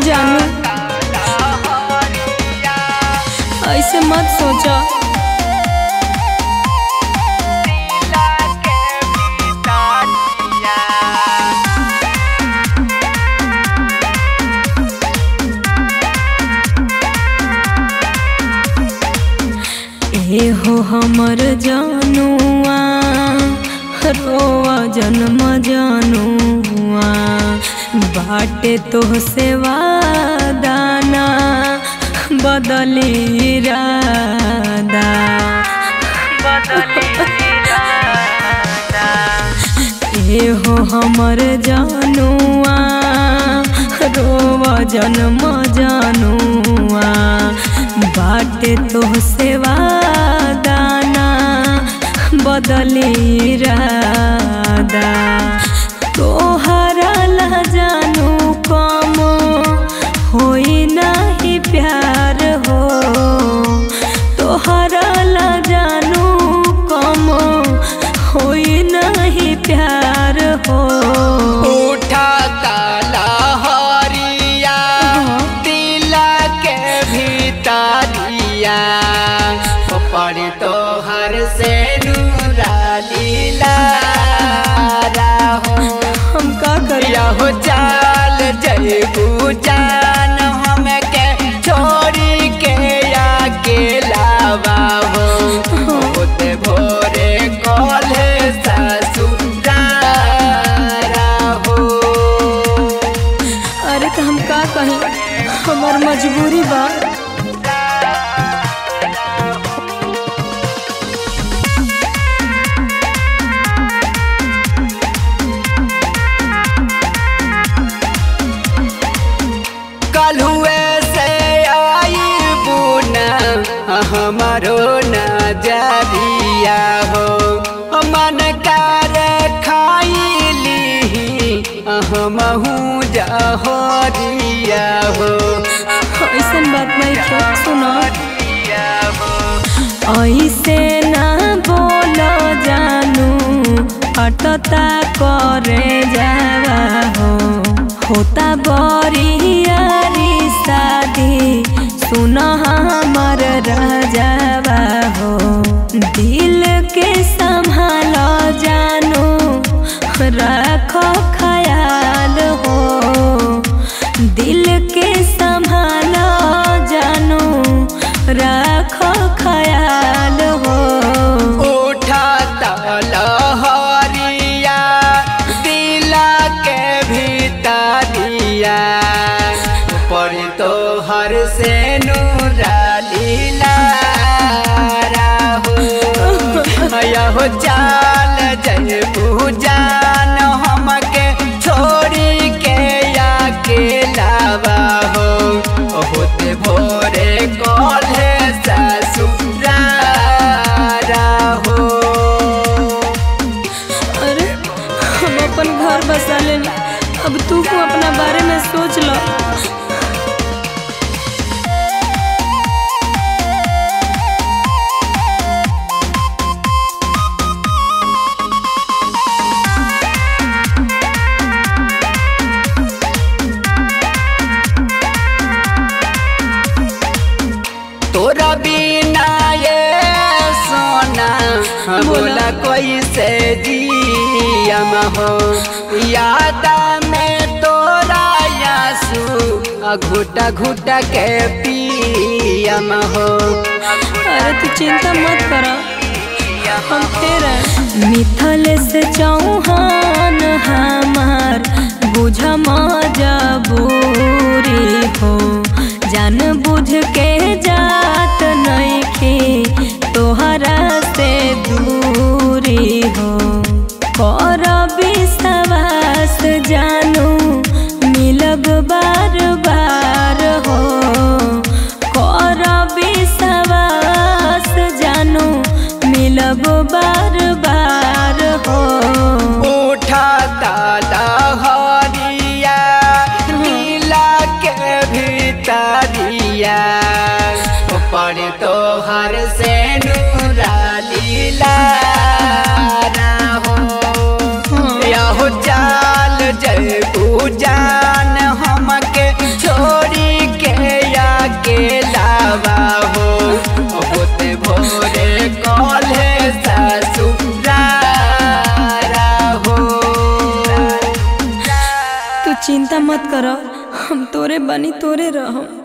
जानू ऐसे मत सोचा ए हो हमर जानुआ रोआ जन्म जानुआ बाटे तो से वादाना बदली रादा ए हो हमर जानुआ रोआ जन्म जानुआ बाटे तो सेवा दाना बदली रादा तोहरा ला जानू कम होई नहीं प्यार हो तोहरा ला जानू कम होई नहीं प्यार हो उठा ताला हरिया दिला के भीतरिया पर तो हर से नूरा लीला हो हम का करिया हो चाल जय जान हम के छोड़ी के अकेला हो होते भोरे कॉले ससुरारा हो अरे तो हम का कहीं हमार मजबूरी बा कल हुए से आई बुना हमारो नजरिया हो मन कर खाइली हमहू जहरिया हो ऐसन बात नहीं है सुनो हो ऐसे ना बोलो जानू हटता करे जावा हो होता बरियारी शादी सुन हमर राजावा हो दिल के संभाल जानू रखो ख्याल हो दिल के संभाल जानू रखो ख्याल हो उठा तलहरिया दिला के भीतरिया पर तो हर से नूरा लीला हो चाल जय पूजान हमके छोड़ी के अकेलावा हो होते भोरे कॉले ससुरारा हो अरे हम अपन घर बसा लेनी अब तू को अपना बारे में सोच लो तोरा बिना ये सोना बोला कोई से जियम हो याद में तोरा यासू घुटा घुटा के पियम हो अरे तू चिंता मत कर हम तेरा मिथल से चौहान हमार बुझ मजबूरी हो जान बुझ के जात नहीं खे तोहरा से दूरी हो कर विश्वास जानू मिलब बार बार हो कर विश्वास जानू मिलब बार बार हो उठा ताला हरिया नीला के भीतरिया पर तो हर से नूरा लीला मत कर हम तोरे बनी तोरे रहम